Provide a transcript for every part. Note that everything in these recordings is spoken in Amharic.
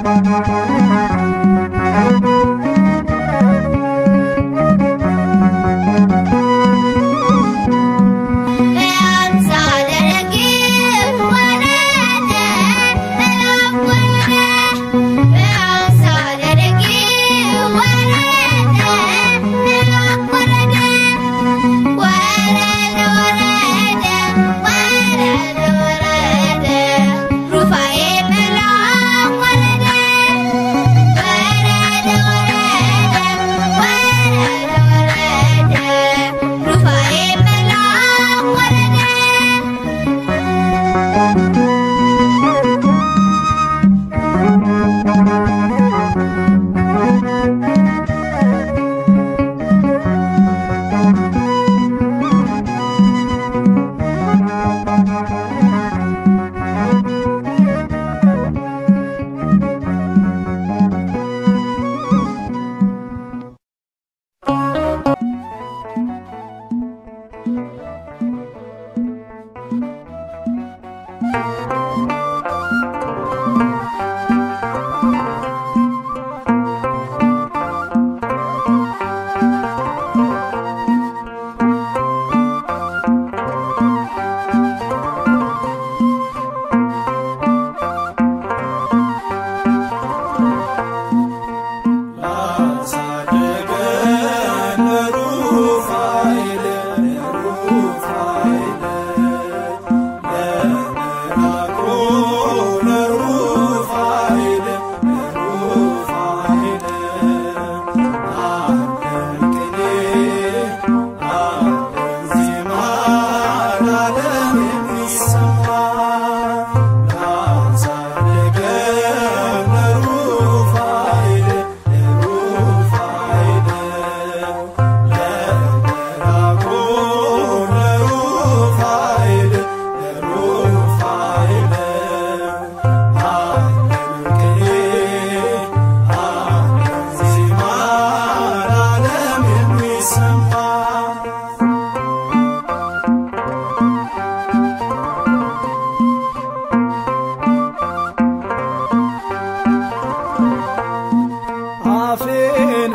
አፌን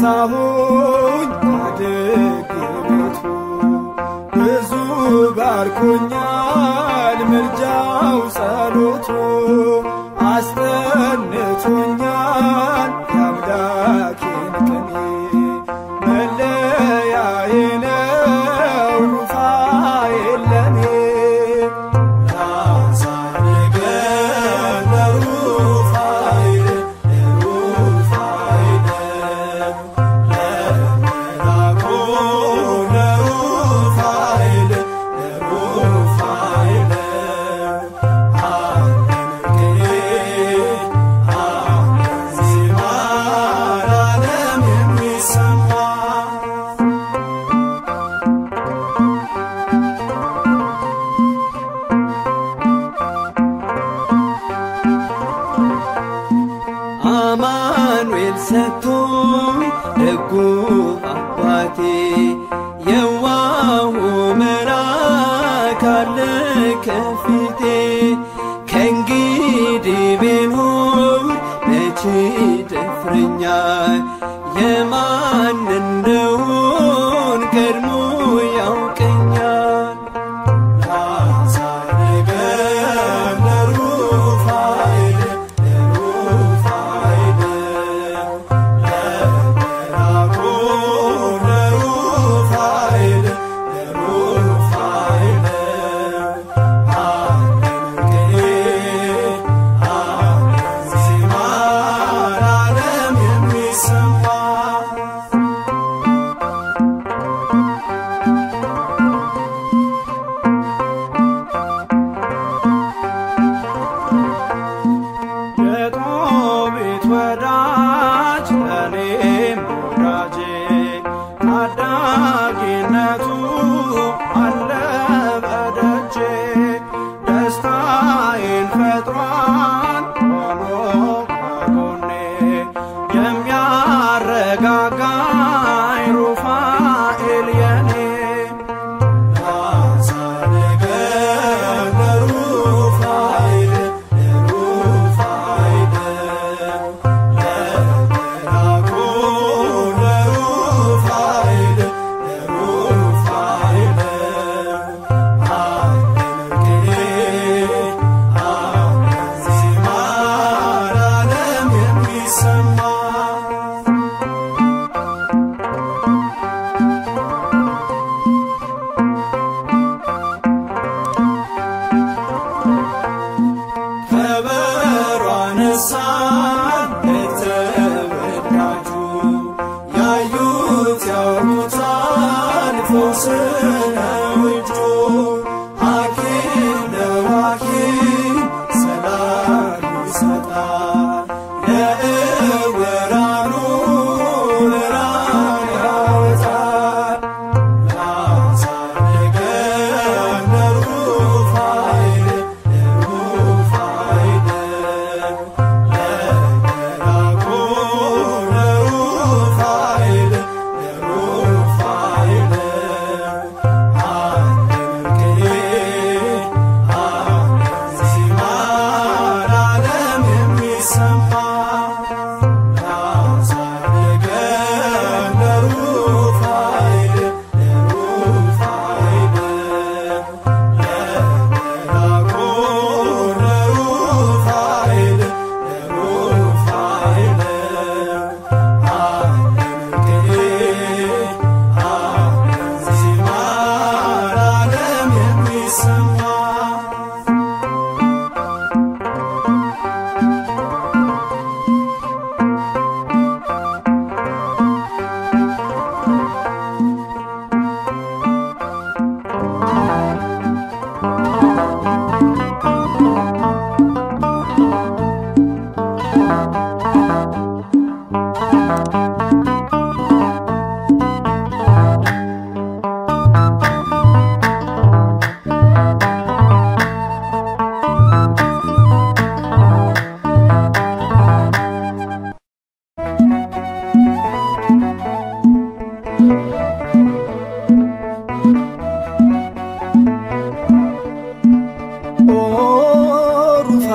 ፈታሁኝ አደግነቱ ብዙ ባርኮኛል ምልጃው ጸሎቱ አስጠንቶኛል የአምላኬን ቅኔ መለያዬ ነው ሩፋኤል ለኔ አማኑኤል ሰጥቶኝ ደጉ አባቴ የዋሁ መልአክ አለ ከፊቴ ከእንግዲህ ቢኖር መቼ ደፍረኛል የማን እንደሆን ቀድሞ ያውቀኛል ሩፋኤል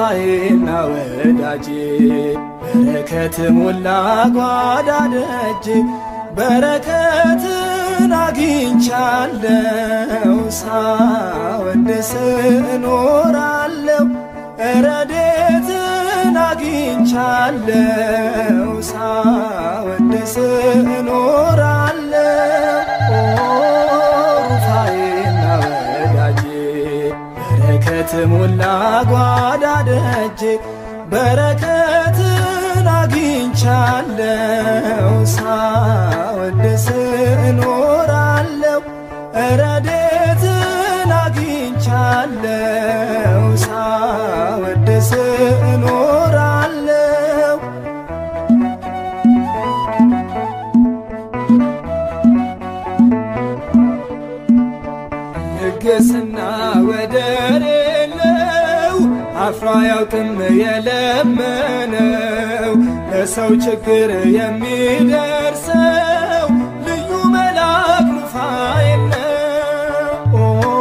ሩፋኤና ወዳጄ በረከት ሞላ ጓዳ ደጄ በረከትን አግኝቻለው ሳወድስ እኖራለው ረዴትን አግኝቻለው ሳወድስ እኖራለው ሩፋኤና ወዳጄ በረከት ሞላ ጓዳ ደጄ በረከትን አግኝቻለው ሳወድስ እኖራለው ረዴትን አግኝቻለው ሳወድስ እኖራለው ልግስና ወደር የለው አፍሮ አያውቅም የለመነው ለሰው ችግር የሚደርሰው ልዩ መልአክ ሩፋኤል ነው። ኦ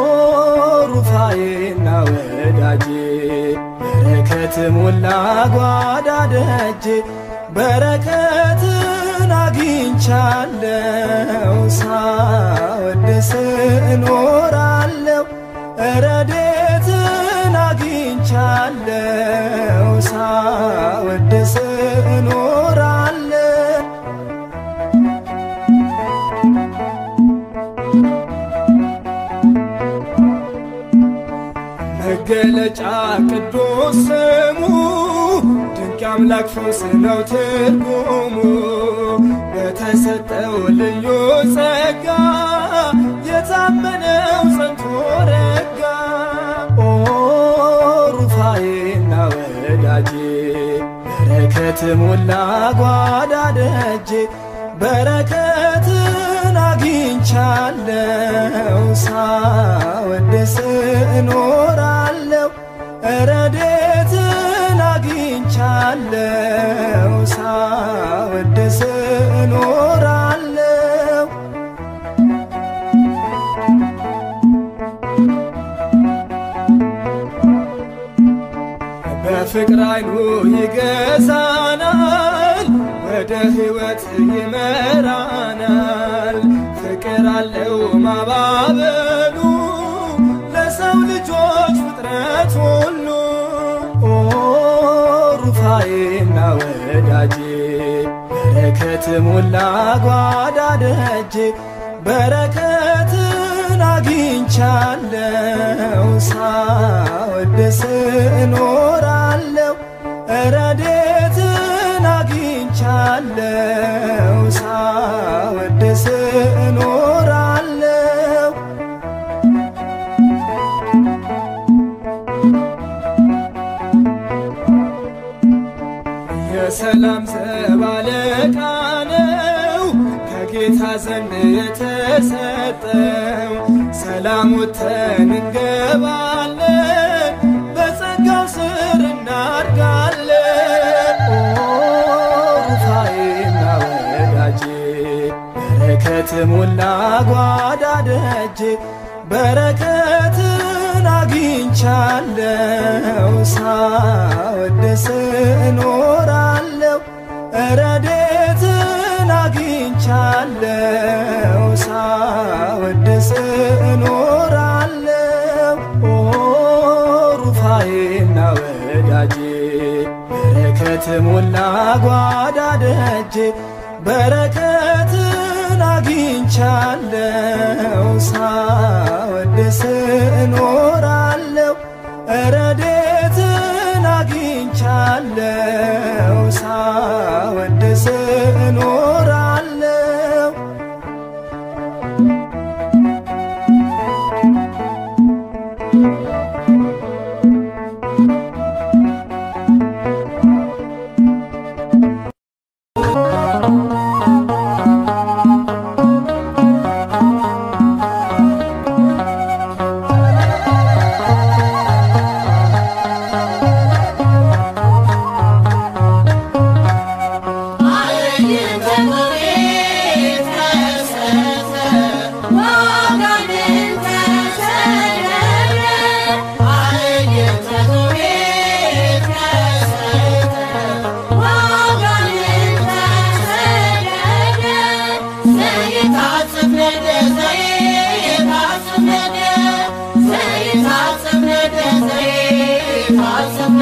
ሩፋኤና ወዳጄ በረከት ሞላ ጓዳ ደጄ በረከትን አግኝቻለው ሳወድስ እኖራለው ረዴትን አግኝቻለው ሳወድስ እኖራለው መገለጫ ቅዱስ ስሙ ድንቅ አምላክ ፈውስ ነው ትርጉሙ በተሰጠው ልዩ ጸጋ የታመነው ጸንቶ ረጋ ኦ ሩፋኤና ወዳጄ በረከት ሞላ ጓዳ ደጄ በረከትን አግኝቻለው ሳወድስ እኖራለው ረዴትን አግኝቻለው ሳወድስ እኖራለው በፍቅር አይኑ ይገዛናል፣ ወደ ሕይወት ይመራናል። ፍቅር አለው ማባበሉ ለሰው ልጆች ፍጥረት ሁሉ ኦ ሩፋኤና ወዳጄ በረከት ሞላ ጓዳ ደጄ በረከትን አግኝቻለው ሳወድስ እኖራለው ረዴትን አግኝቻለው ሳወድስ እኖራለው የሰላም ዘብ አለቃ ነው ከጌታ ዘንድ የተሰጠው ሰላም ወጥተን እንገባለን በጸጋው ስር እናድጋለን ኦ ሩፋኤና ወዳጄ በረከት ሞላ ጓዳ ደጄ በረከትን አግኝቻለው ሳወድስ እኖራለው ረዴትን አግኝቻለው ሳወድስ እኖራለው ኦ ሩፋኤና ወዳጄ በረከት ሞላ ጓዳ ደጄ በረከትን አግኝቻለው ሳወድስ እኖራለው ረዴትን አግኝቻለው ሳወድስ እኖራለው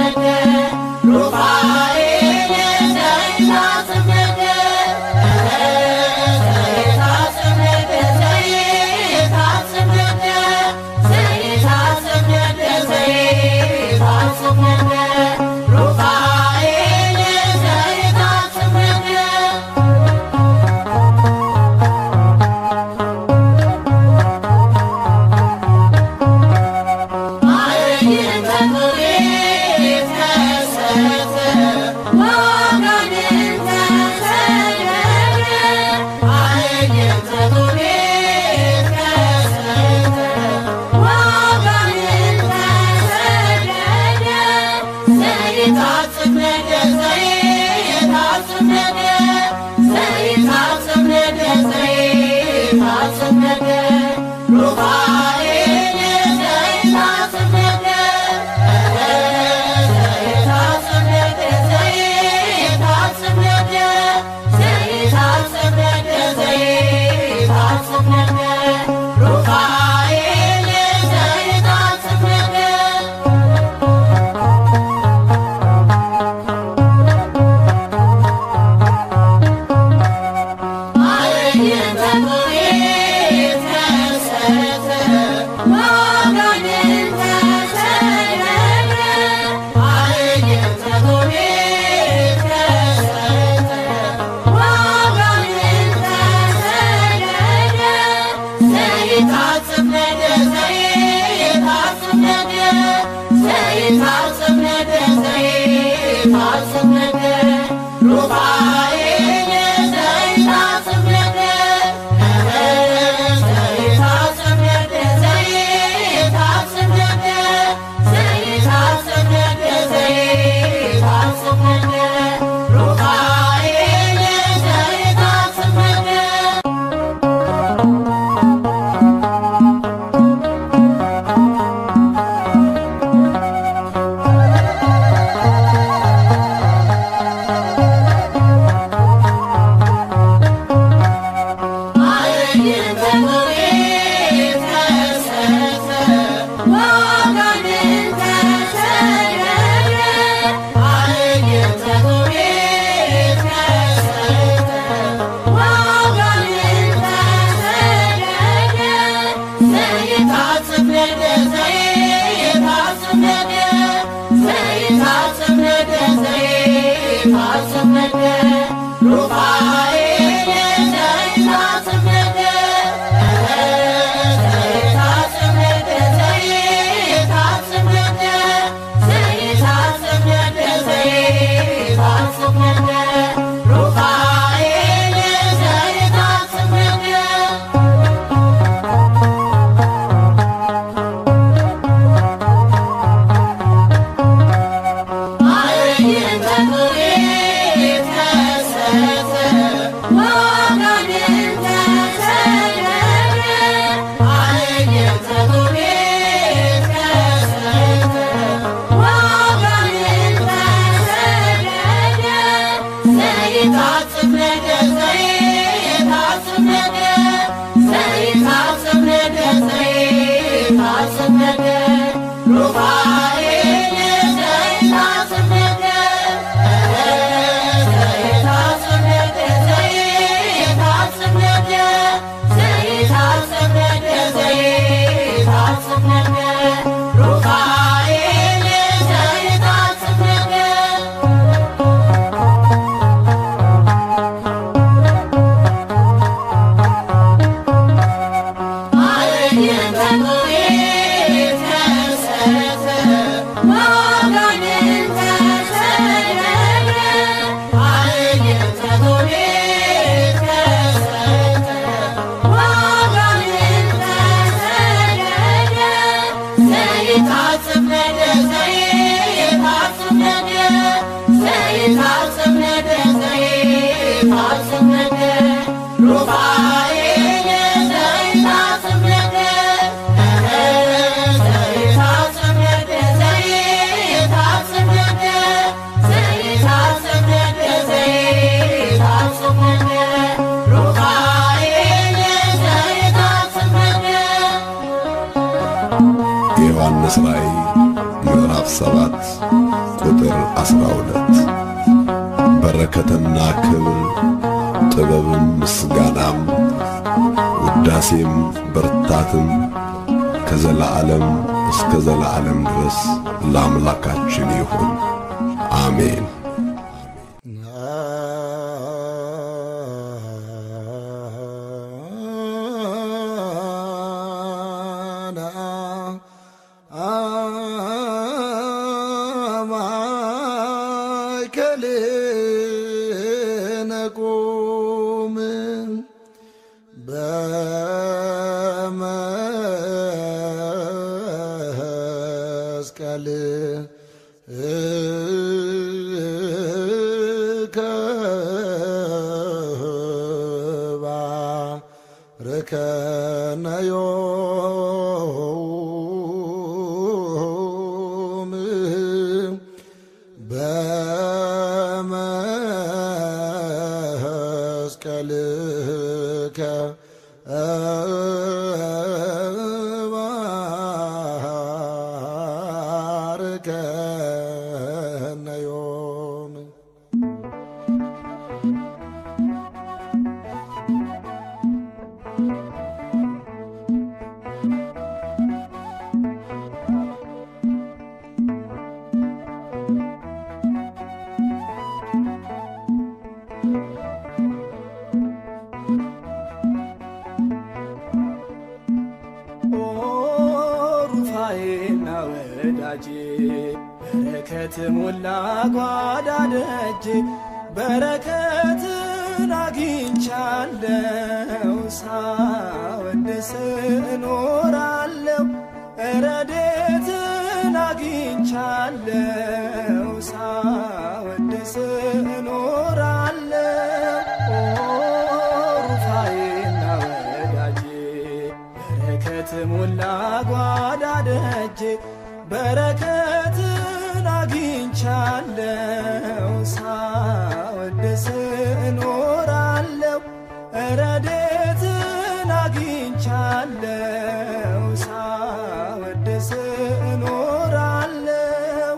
የዮሐንስ ራእይ ምዕራፍ ሰባት ቁጥር 12 በረከትና ክብር ጥበብም ምስጋናም ውዳሴም ብርታትም ከዘላዓለም እስከ ዘላዓለም ድረስ ለአምላካችን ይሁን፣ አሜን። ነቁም በመስቀል ከባርከነ ዮም በመስቀልከ ባርከነ ዮም ኦ ሩፋኤና ወዳጄ በረከት ሞላ ጓዳ ደጄ በረከትን አግኝቻለው ሳወድስ እኖራለው ረዴትን አግኝቻለው ሳወድስ እኖራለው ኦ ሩፋኤና ወዳጄ በረከት ሞላ ጓዳ ደጄ በረከትን አግኝቻለው ሳወድስ እኖራለው ረዴትን አግኝቻለው ሳወድስ እኖራለው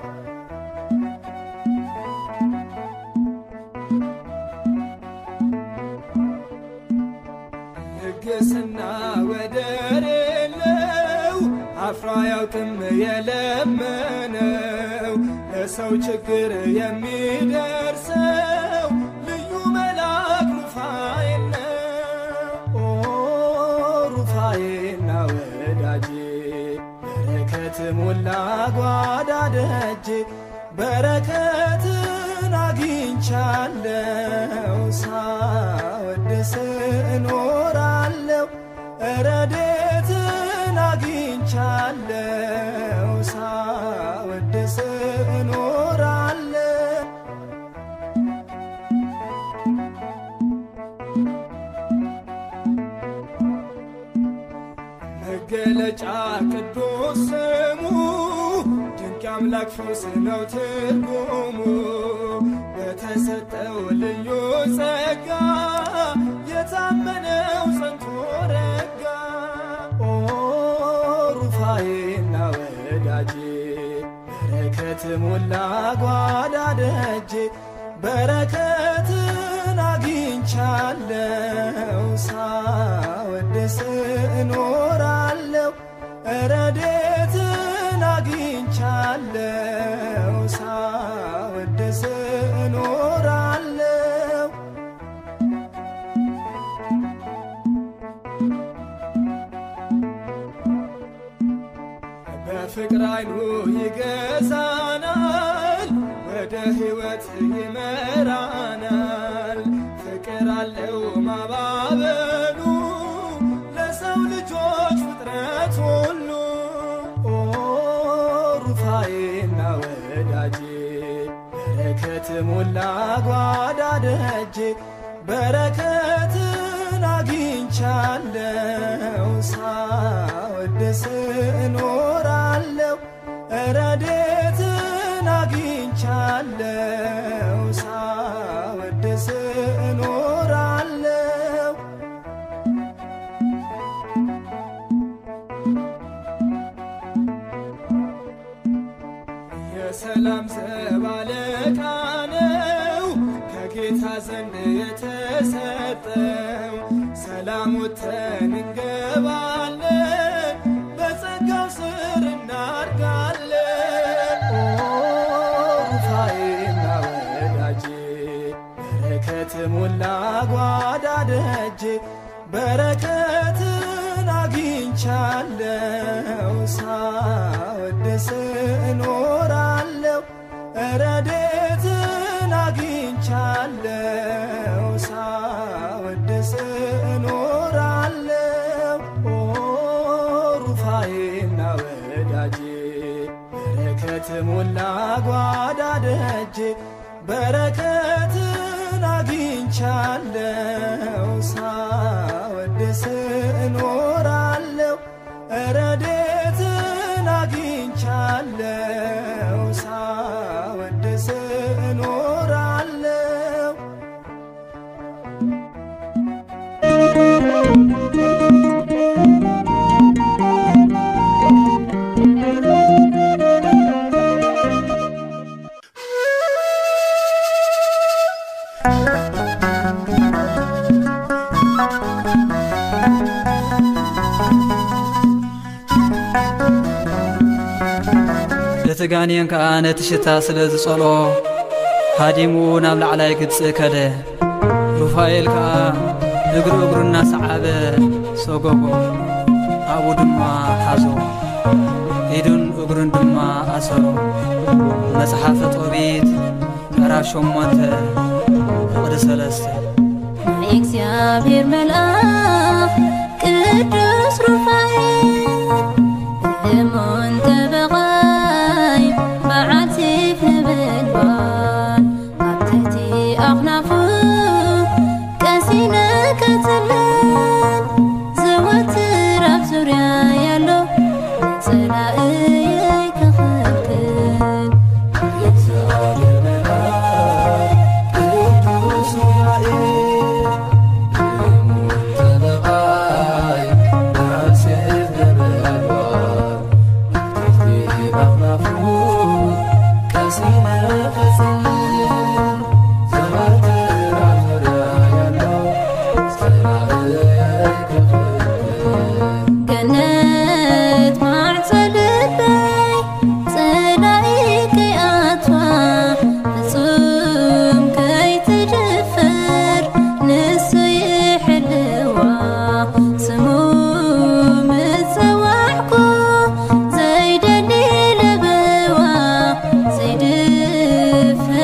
ልግስና ወደር የለው አፍሮ አያውቅም የለመነው ለሰው ችግር የሚደርሰው ልዩ መልአክ ሩፋኤል ነው። ኦ ሩፋኤልና ወዳጄ በረከት ሞላ ጓዳ ደጄ በረከትን አግኝቻለው ሳወድስ እኖራለው ረዴትን አግኝቻለው ሳወድስ እኖራለው መገለጫ ቅዱስ ስሙ ድንቅ አምላክ ፈውስ ነው ትርጉሙ በተሰጠው ልዩ ጸጋ የታመነው ጸንቶ ረጋ ኦ ሩፋኤና ወዳጄ በረከት ሞላ ጓዳ ደጄ በረከትን አግኝቻለው ሳወድስ እኖራለው ረዴትን አግኝቻለው ሳወድስ እኖራለው በፍቅር አይኑ ይገዛናል፣ ወደ ሕይወት ይመራናል። ፍቅር አለው ማባበሉ ለሰው ልጆች ፍጥረት ሁሉ ኦ ሩፋኤና ወዳጄ በረከት ሞላ ጓዳ ደጄ በረከትን አግኝቻለው ሳወድስ እኖራለው ረዴትን አግኝቻለው ሳወድስ እኖራለው የሰላም ዘ የተባለ ቃነው ከጌታ ዘንድ የተሰጠው ሰላም ወጥተን እንገባለን በጸጋው ስር እናድጋለን። ኦ ሩፋኤና ወዳጄ በረከት ሞላ ጓዳ ደጄ በረከትን አግኝቻለሁ ሳወድስ እኖራለሁ ረዴትን አግኝቻለሁ ሳወድስ እኖራለሁ ኦ ሩፋኤና ወዳጄ በረከት ሞላ ጓዳ ደጄ በረከትን አግኝቻለሁ ሳወድስ እኖራለሁ ረዴትን አግኝቻለሁ ሳወድስ እኖራለሁ እቲ ጋንየን ከዓ ነቲ ሽታ ስለ ዝጸልኦ ሃዲሙ ናብ ላዕላይ ግጽእ ከደ ሩፋኤል ከዓ እግሩ እግሩ እናሰዓበ ሰጎጎ ኣብኡ ድማ ሓዞ ኢዱን እግሩን ድማ ኣሰሮ መጽሓፈ ጦቢት ምዕራፍ ሸሞንተ ፍቕዲ ሰለስተ እግዚአብሔር መልአክ ቅዱስ ሩፋኤል እሙን ተበቓይ በዓል ሲፍ ነበልባል ኣብ ትሕቲ ኣኽናፉ ቀሲነ ከትለን ዘወትር ኣብ ዙርያ ያሎ ንጽላእየይ ክኽልክል ገነት ማዕፆ ልበይ ጽላኢ ከይኣትዋ ፍጹም ከይትድፈር ንሱ ይሕልዋ ስሙ ምጽዋዕኩ ዘይደሊ ለበዋ ዘይድፈር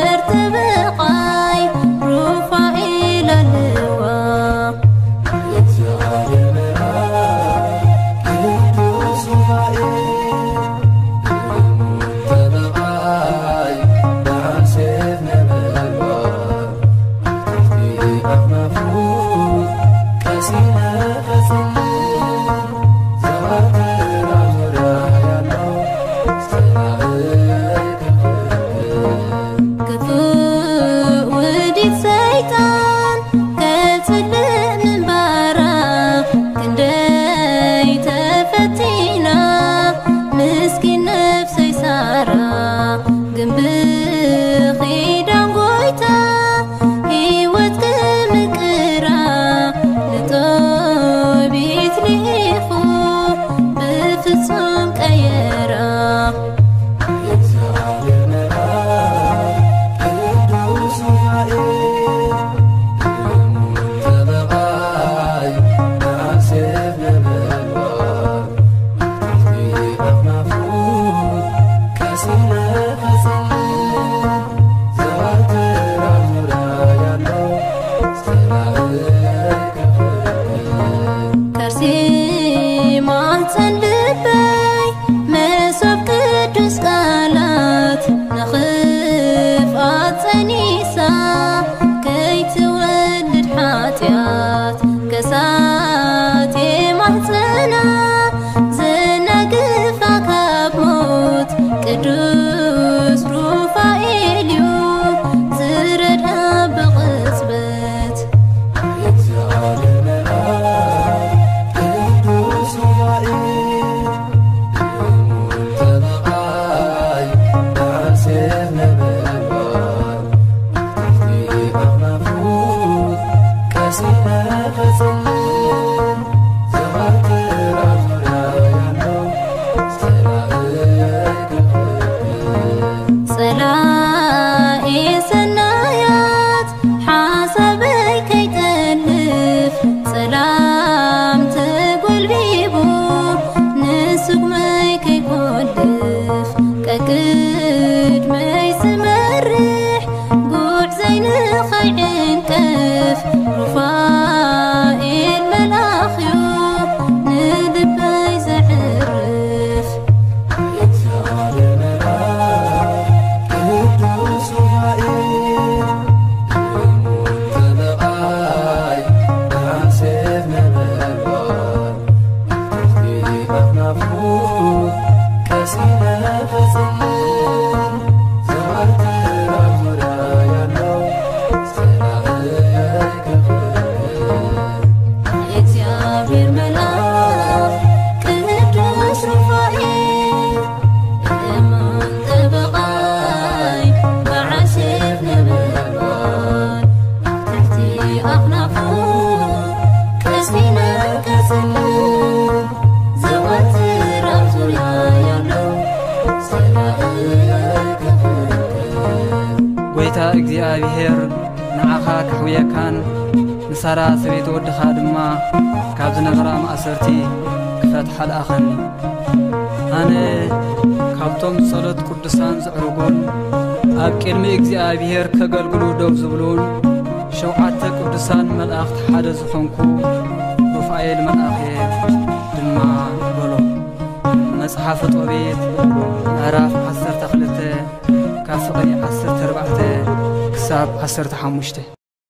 እግዚኣብሔር ንዓኻ ክሕውየካን ንሳራ ሰበይቲ ወድኻ ድማ ካብ ዝነበራ ማእሰርቲ ክፈትሓ ለኣኸኒ ኣነ ካብቶም ጸሎት ቅዱሳን ዘዕርጉን ኣብ ቅድሚ እግዚኣብሔር ከገልግሉ ደው ዝብሉን ሸውዓተ ቅዱሳን መላእኽቲ ሓደ ዝኾንኩ ሩፋኤል መልኣኽ እየ ድማ በሎ መጽሓፈ ጦቤት ምዕራፍ 12 ካብ ፍቕሪ 14 ክሳብ 15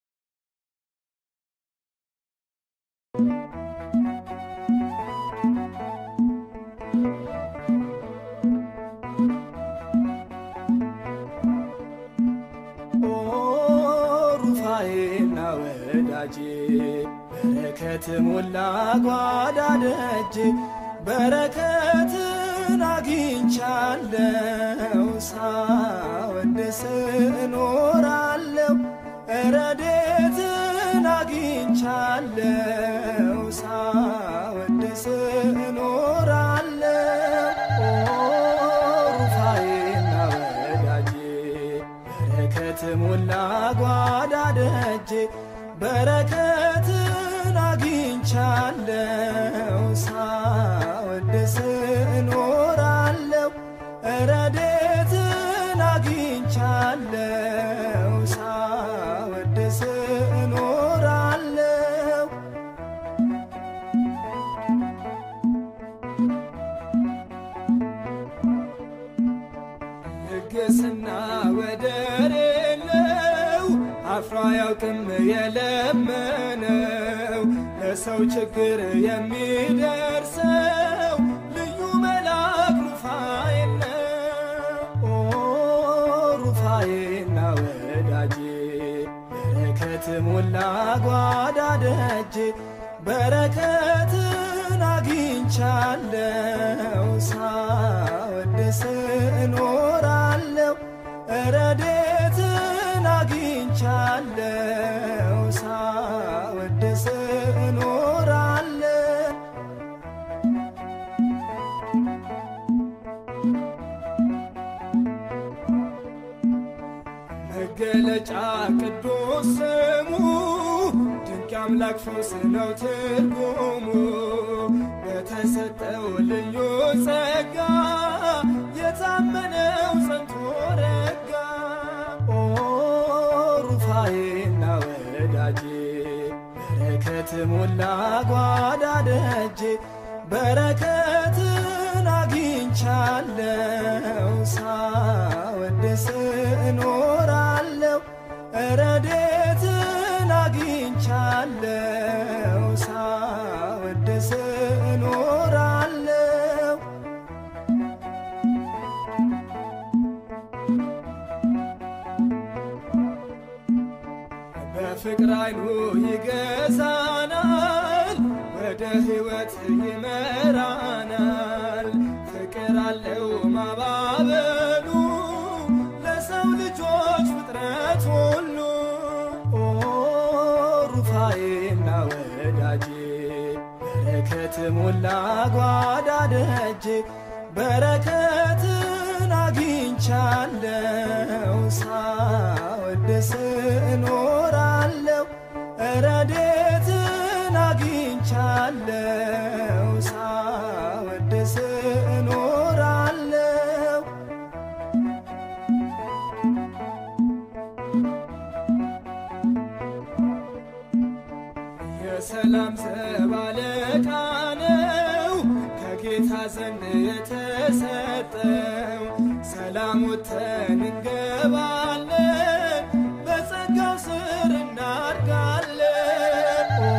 ሩፋኤና ወዳጄ በረከት ሞላ ጓዳ ደጅ በረከትን አግኝቻለው ሳወድስ እኖራለው ረዴትን አግኝቻለው ሳወድስ እኖራለው ሩፋኤና ወዳጄ በረከት ሞላ ጓዳ ደጅ በረከትን አግኝቻለው ሳወድስ እኖራለው ረዴትን አግኝቻለው ሳወድስ እኖራለው ልግስና ወደር የለው አፍሮ አያውቅም የለመነው ለሰው ችግር የሚደርሰው ልዩ መልአክ ሩፋኤል ነው። ኦ ሩፋኤልና ወዳጄ በረከት ሞላ ጓዳ ደጅ በረከትን አግኝቻለው ሳወድስ እኖራለው ረዴትን አግኝቻለው ሳወድስ እኖራለው መገለጫ ቅዱስ ስሙ ድንቅ አምላክ ፈውስ ነው ትርጉሙ በተሰጠው ልዩ ጸጋ የታመነው ጸንቶ ረጋ ኦ ሩፋኤና ወዳጄ በረከት ሞላ ጓዳ ደጅ በረከትን አግኝቻለው ሳወድስ እኖራለው ረዴትን አግኝቻለው ሳወድስ እኖራለው በፍቅር አይኑ ይገዛናል፣ ወደ ሕይወት ይመራናል። ፍቅር አለው ማባበሉ ለሰው ልጆች ፍጥረት ሁሉ ኦ ሩፋኤና ወዳጄ በረከት ሞላ ጓዳ ደጅ በረከትን አግኝቻለው ሳወድስ እኖራለው ረዴትን አግኝቻለው ሳወድስ እኖራለው የሰላም ዘብ አለቃ ነው ከጌታ ዘንድ የተሰጠው ሰላም ወጥተን እንገባለን በጸጋው ስር እናድጋለን ኦ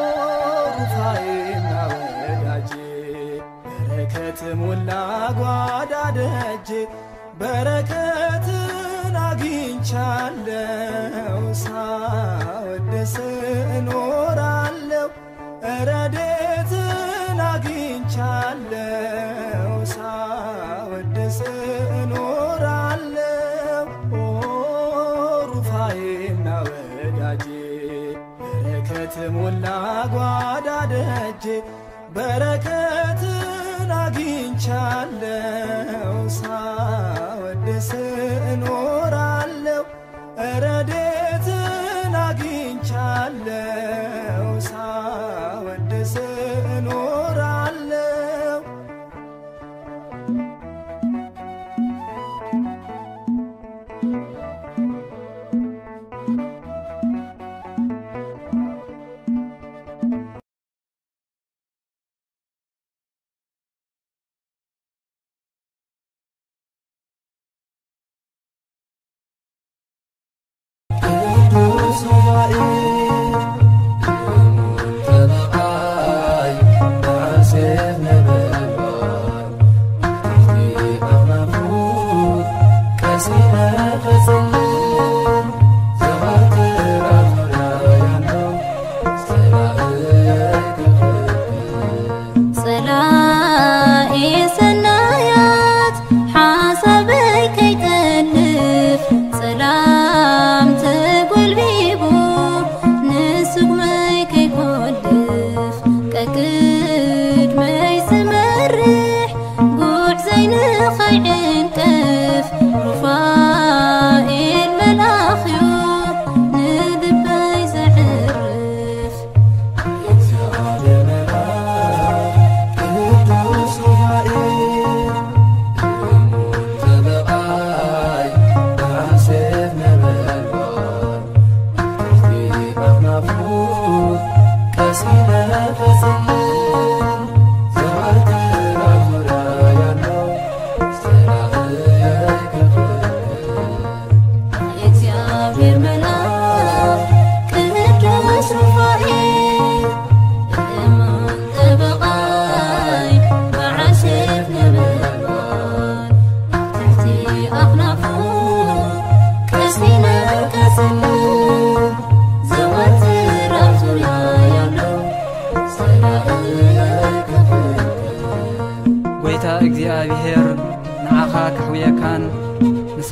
ሩፋኤና ወዳጄ በረከት ሞላ ጓዳ ደጅ በረከትን አግኝቻለው ሳወድስ እኖራለው ረዴትን አግኝቻለው ሳወድስ እኖራለው ኦ ሩፋኤና ወዳጄ በረከት ሞላ ጓዳ ደጅ በረከትን አግኝቻለው ሳወድስ እኖራለው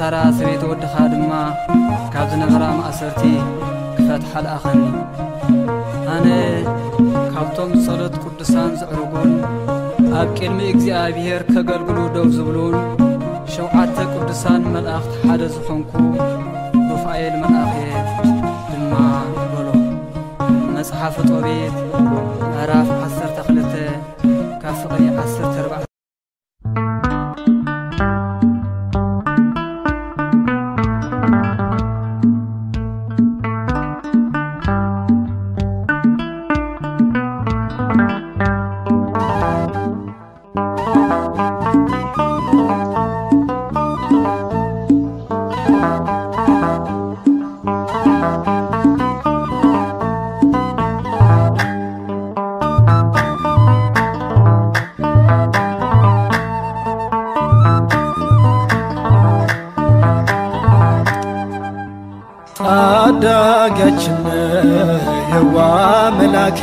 ንሳራ ሰበይቲ ወድኻ ድማ ካብ ዝነበራ ማእሰርቲ ክፈትሓ ለኣኸኒ ኣነ ካብቶም ጸሎት ቅዱሳን ዘዕርጉን ኣብ ቅድሚ እግዚኣብሔር ከገልግሉ ደው ዝብሉን ሸውዓተ ቅዱሳን መላእኽቲ ሓደ ዝኾንኩ ሩፋኤል መልኣኽ እየ ድማ በሎ መጽሓፍ ጦቤት ምዕራፍ 12 ካብ ፍቕሪ 14 ታዳጊያችን የዋ መላክ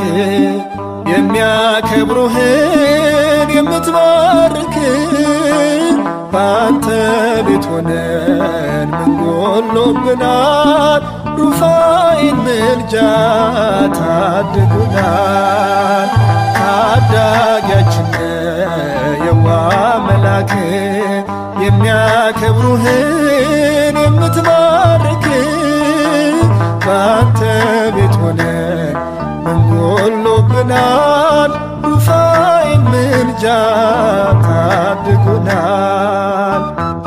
የሚያከብሩህን የምትባርክ በአንተ ቤት ሆነን ምን ጎሎብናል? ሩፋኤል ምልጃ ታድጉናል። ታዳጊያችን የዋ መላክ የሚያከብሩህን የምትባርክ በአንተ ቤት ሆነን ምን ጎሎብናል? ሩፋኤል ምልጃ ታድጉናል።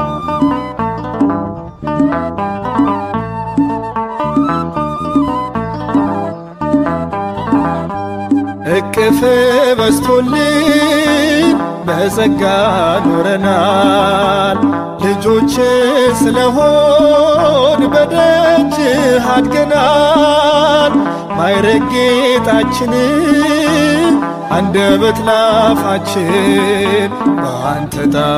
እቅፍ በስቶልን በጸጋ ኖረናል። ልጆች ስለሆን በደጅህ አድገናል። ማይረግ ጌጣችንን አንደበት ላፋችን በአንተ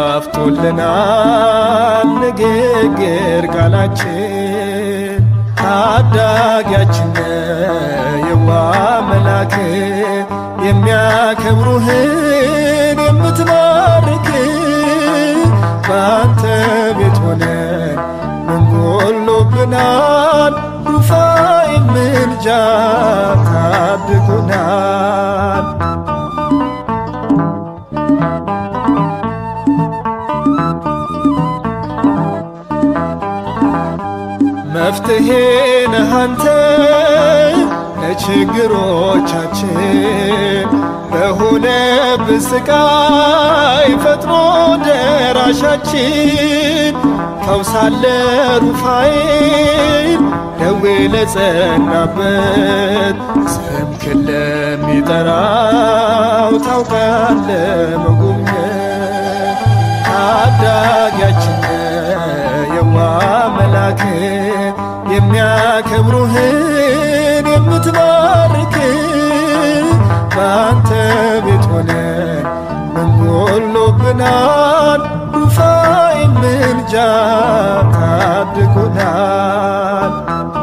ጣፍቶልናል ንግግር ቃላችን ታዳጊያችን የዋ መላክ የሚያከብሩህን የምትባርክ በአንተ ቤት ሆነን ምን ጎሎብናል? ሩፋኤል ምልጃ ታድጉናል። መፍትሄ ነህ አንተ ለችግሮቻችን በሆነብን ስቃይ ፈጥኖ ደራሻችን ፈውሳለ ሩፋኤል ደዌ ለጸናበት ስምክን ለሚጠራው ታውቃለ መጎብኘት ታዳጊያችን የዋ መላክ የሚያከብሩህን የምትባርክ በአንተ ቤት ሆነን ምን ጎሎብናል? ሩፋኤል ምልጃ ታድጉናል።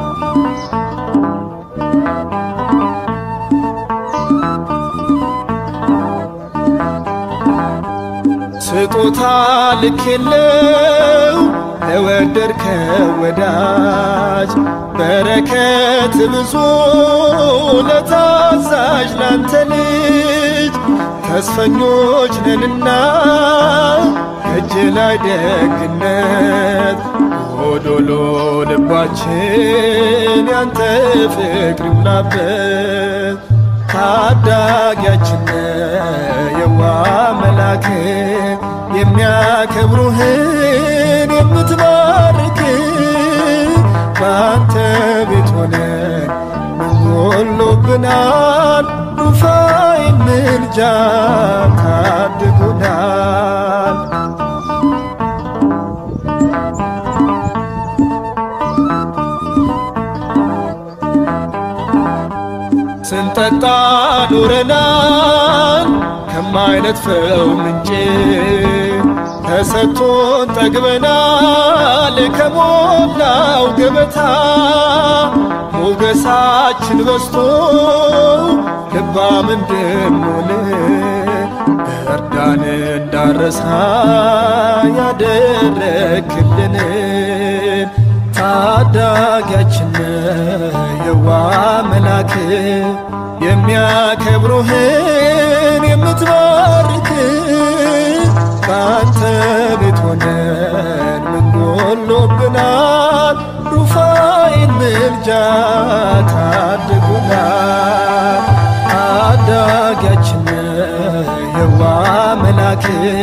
ስጦታ ልኬለው ለወደድከው ወዳጅ በረከት ብዙ ለታዛዥ ላንተ ልጅ ተስፈኞች ነንና ከእጅ ላይ ደግነት ጎዶሎ ልባችን ያንተ ፍቅር ይሙላበት ታዳጊያችን የዋ መላክ የሚያከብሩህን የምትባርክ በአንተ ቤት ሆነን ምን ጎሎብናል? ሩፋኤል ምልጃ ታድጉናል። ስንጠጣ ኖረናል ከማይነጥፈው ምንጭ ተሰጥቶን ጠግበናል ከሞላው ገበታ ሞገሳችን በስቶ ልባም እንድንሆን እርዳን እንዳረሳ ያደረክልን ታዳጊያችን የዋ መላክ የሚያከብሩህን የምትባርክ በአንተ ቤት ሆነን ምን ጎሎብናል? ሩፋኤል ምልጃ ታድጉናል። ታዳጊያችን የዋ መላክ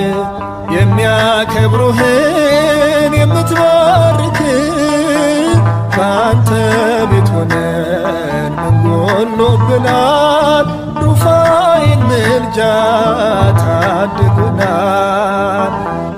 የሚያከብሩህን የምትባርክ በአንተ ቤት ሆነን ምን ጎሎብናል? ሩፋኤል ምልጃ ታድጉናል።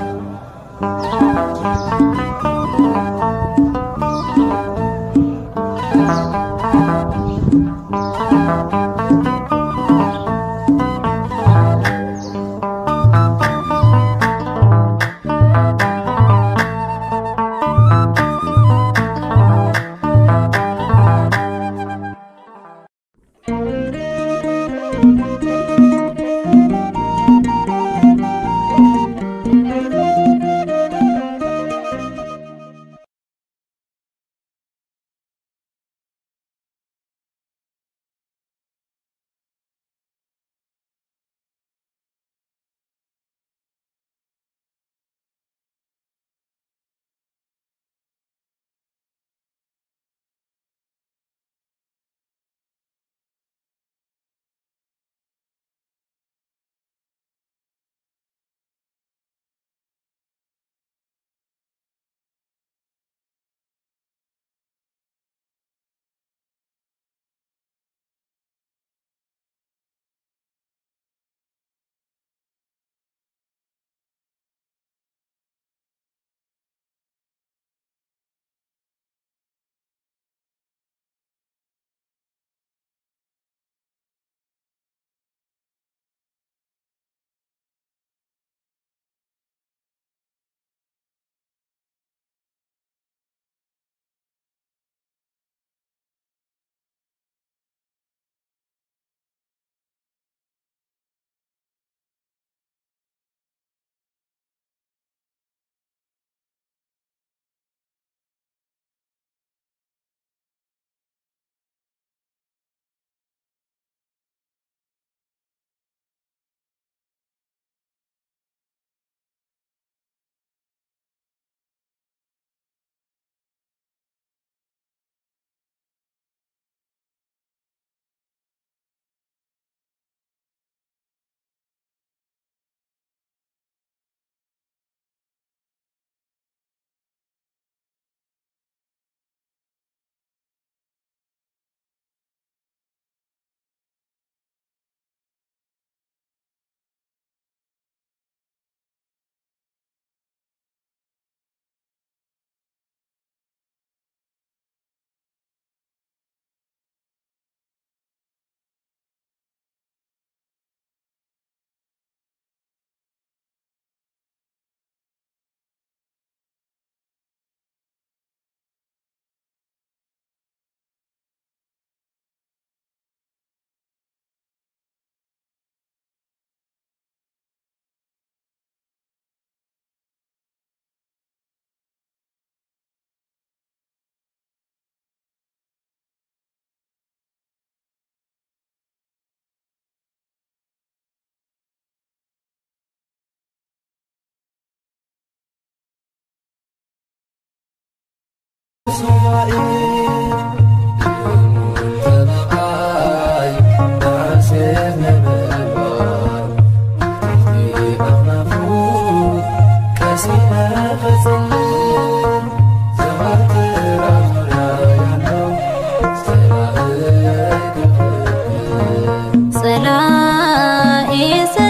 ጸላኤ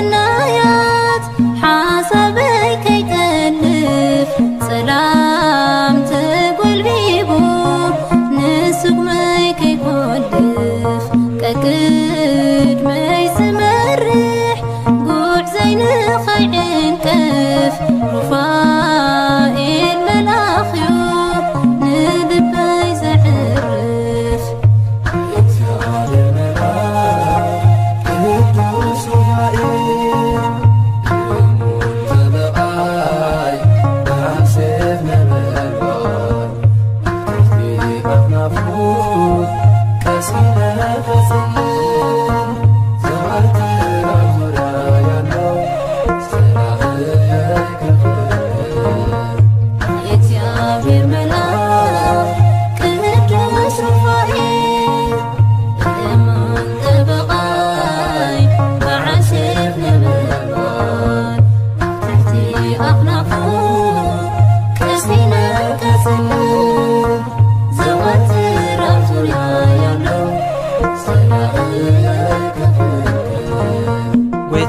ሰናያት ሓሳበይ ከይጠልፍ ሰላም ተጐልቢቡ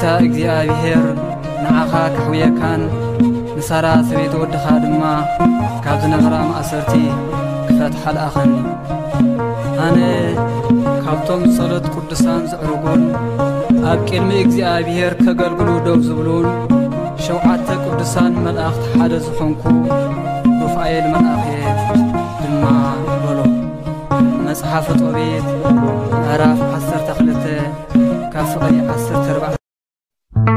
እግዚኣብሔር ንዓኻ ክሕውየካን ንሳራ ሰበይቲ ወድኻ ድማ ካብ ዝነበራ ማእሰርቲ ክፈትሓ ለኣኸኒ ኣነ ካብቶም ጸሎት ቅዱሳን ዘዕርጉን ኣብ ቅድሚ እግዚኣብሔር ከገልግሉ ደው ዝብሉን ሸውዓተ ቅዱሳን መላእኽቲ ሓደ ዝኾንኩ ሩፋኤል መልኣኽ እየ ድማ በሎ መጽሓፈ ጦቤት ምዕራፍ 12 ካብ ፍቕሪ 14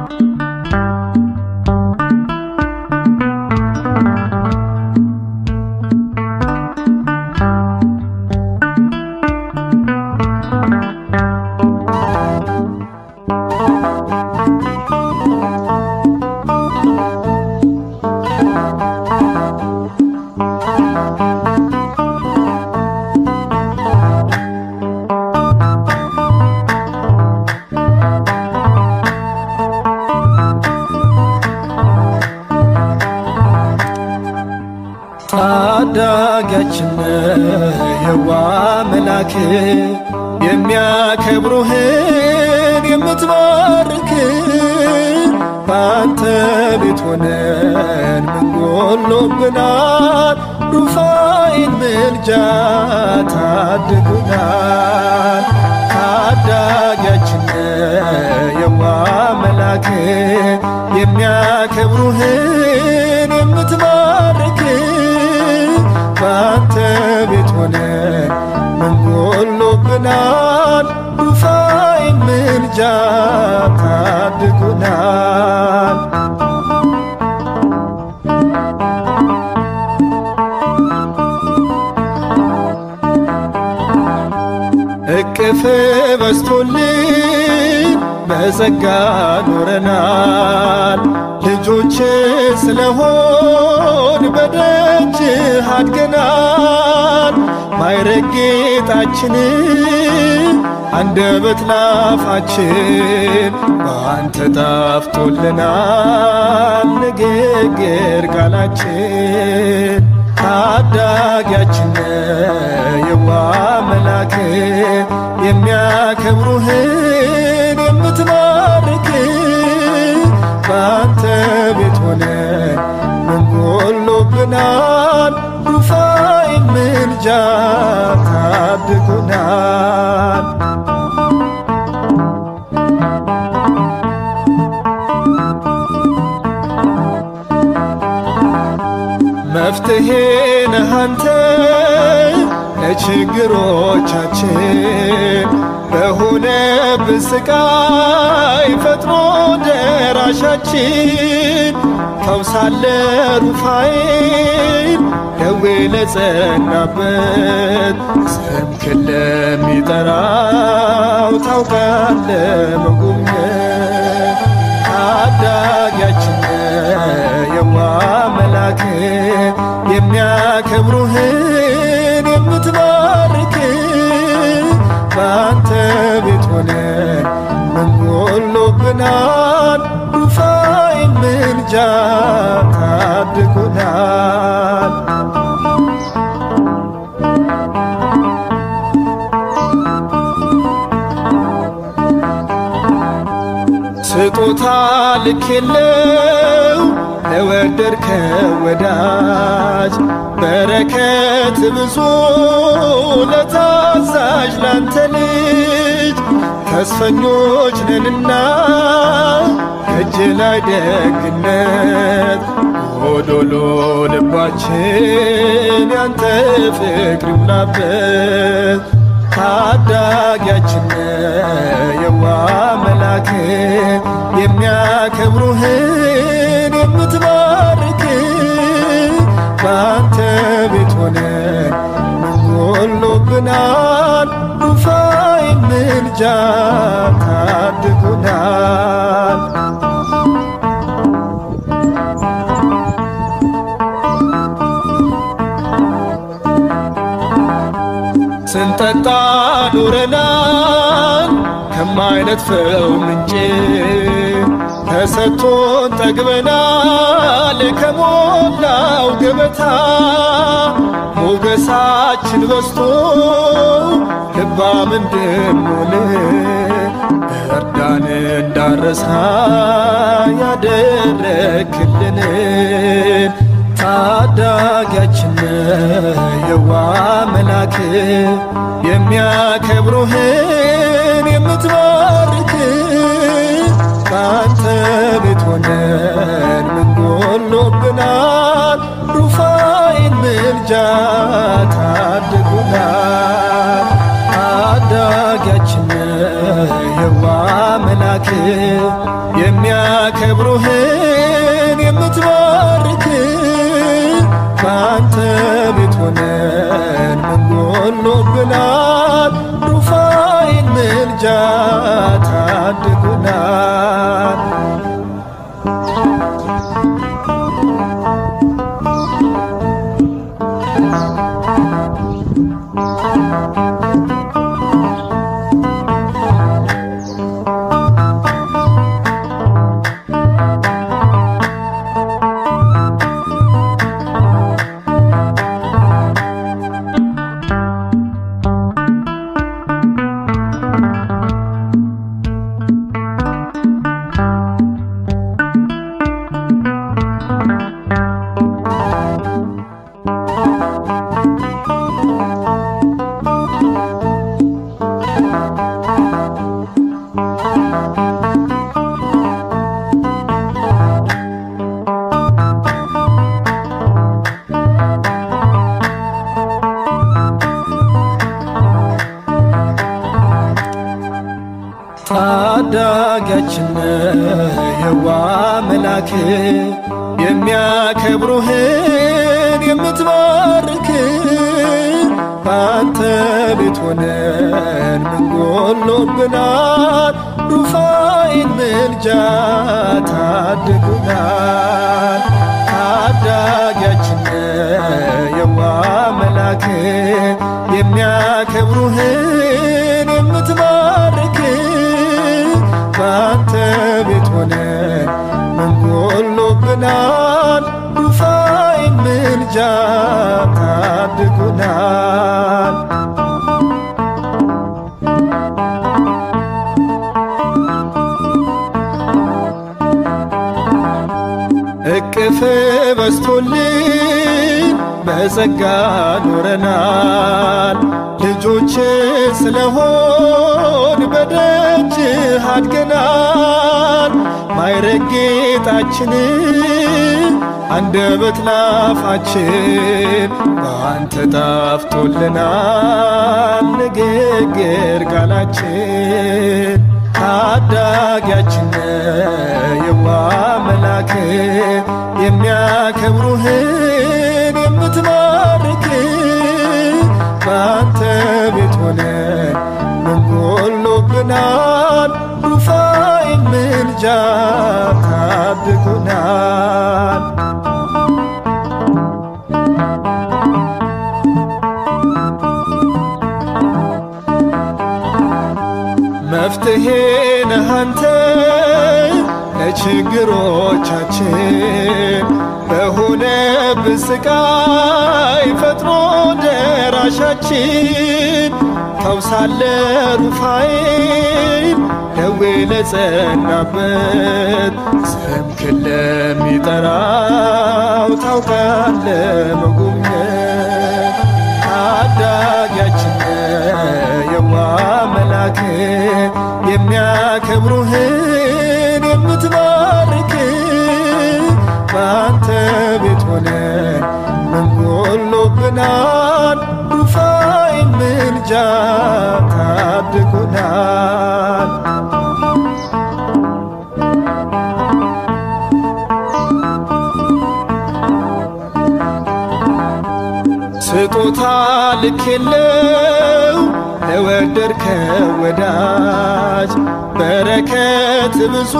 ታዳጊያችን የዋ መላክ የሚያከብሩህን የምትባርክ በአንተ ቤት ሆነን ምን ጎሎብናል? ሩፋኤል ምልጃ ታድጉናል። ታዳጊያችን የዋ መላክ የሚያከብሩህን የምትባርክ በአንተ ቤት ሆነን ምን ጎሎብናል? ሩፋኤል ምልጃ ታድጉናል። እቅፍ በስቶልን በጸጋ ኖረናል። ልጆች ስለሆን በደጅህ አድገናል። ማይረግ ጌጣችንን አንደበት ላፋችን በአንተ ጣፍቶልናል ንግግር ቃላችን ታዳጊያችን የዋ መላክ የሚያከብሩህን የምትባርክ በአንተ ቤት ሆነን ምን ጎሎብናል? ሩፋኤል ምልጃ ታድጉናል። መፍትሄ ነህ አንተ ለችግሮቻችን በሆነብን ስቃይ ፈጥኖ ደራሻችን ፈውሳለ ሩፋኤል ደዌ ለጸናበት ስምክን ለሚጠራው ታውቃለ መጎብኘት ታዳጊያችን የዋ መላክ የሚያከብሩህን የምትባርክ በአንተ ቤት ሆነን ምን ጎሎብናል? ሩፋኤል ምልጃ ታድጉናል። ስጦታ ልክ የለው ለወደድከው ወዳጅ በረከት ብዙ ለታዛዥ ላንተ ልጅ ተስፈኞች ነንና ከእጅ ላይ ደግነት ጎዶሎ ልባችን ያንተ ፍቅር ይሙላበት ታዳጊያችን የዋ መላክ የሚያከብሩህን የምትባርክ በአንተ ቤት ሆነን ምን ጎሎብናል? ሩፋኤል ምልጃ ታድጉናል። ስንጠጣ ኖረናል ከማይነጥፈው ምንጭ ተሰጥቶን ጠግበናል ከሞላው ገበታ ሞገሳችን በዝቶ ልባም እንድንሆን እርዳን እንዳረሳ ያደረክልንን ታዳጊያችን የዋ መላክ የሚያከብሩህን የምትባርክ በአንተ ቤት ሆነን ምን ጎሎብናል? ሩፋኤል ምልጃ ታድጉናል። ታዳጊያችን የዋ መላክ የሚያከብሩህን የምትባርክ በአንተ ቤት ሆነን ምን ጎሎብናል? ሩፋኤል ምልጃ ታድጉናል። ታዳጊያችን የዋ መላክ የሚያከብሩህን የምትባርክ በአንተ ቤት ሆነን ምን ጎሎብናል? ሩፋኤል ምልጃ ታድጉናል። ታዳጊያችን የዋ መላክ የሚያከብሩህን የምትባርክ በአንተ ቤት ሆነን ምን ጎሎብናል? ሩፋኤል ምልጃ ታድጉናል። እቅፍ በስቶልን በጸጋ ኖረናል። ልጆች ስለሆን በደጅ አድገናል። ማይረግ ጌጣችንን አንደበት ላፋችን በአንተ ጣፍጦልናል። ንግግር ቃላችን ታዳጊያችን የዋ መላክ የሚያከብሩህን የምትባርክ በአንተ ቤት ሆነን ምን ጎሎብናል? ሩፋኤል ምልጃ ታድጉናል። መፍትሄ ነህ አንተ ለችግሮቻችን በሆነብን ስቃይ ፈጥኖ ደራሻችን ፈውሳለ ሩፋኤል ደዌ ለጸናበት ስምክን ለሚጠራው ታውቃለ መጎብኘት ታዳጊያችን የዋ መላክ የሚያከብሩህን የምትባርክ በአንተ ቤት ሆነን ምን ጎሎብናል? ሩፋኤል ምልጃ ታድጉናል። ስጦታ ልክ የለው ለወደድከው ወዳጅ በረከት ብዙ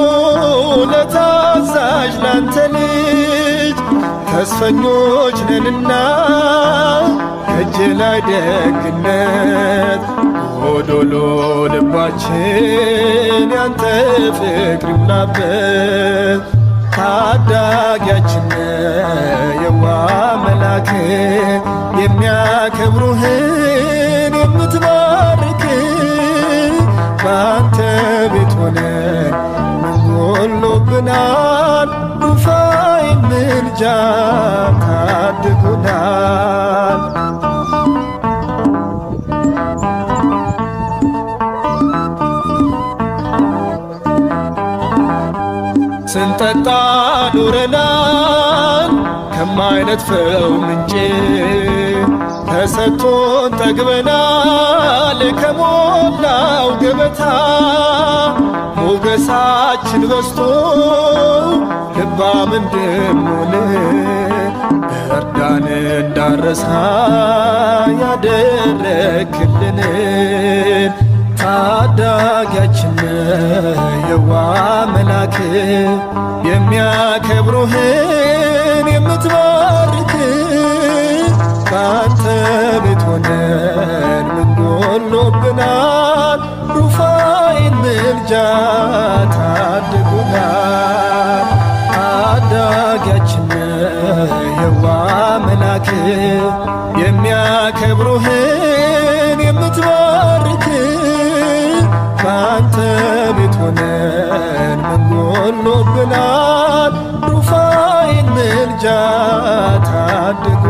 ለታዛዥ ላንተ ልጅ ተስፈኞች ነንና ከእጅ ላይ ደግነት ጎዶሎ ልባችን ያንተ ፍቅር ይሙላበት ታዳጊያችን የዋ መላክ የሚያከብሩህን የምትባርክ በአንተ ቤት ሆነን ምን ጎሎብናል? ሩፋኤል ምልጃ ታድጉናል። ስንጠጣ ኑረናል ከማይነጥፈው ምንጭ ተሰጥቶን ጠግበናል ከሞላው ገበታ ሞገሳችን በስቶ ልባም እንድንሆን እርዳን እንዳረሳ ያደረክልንን ታዳጊያችን የዋ መላክ የሚያከብሩህን የምትባርክ በአንተ ቤት ሆነን ምን ጎሎብናል? ሩፋኤል ምልጃ ታድጉናል። ታዳጊያችን የዋ መላክ የሚያከብሩህን የምትባርክ በአንተ ቤት ሆነን ምን ጎሎብናል? ሩፋኤል ምልጃ ታድጉ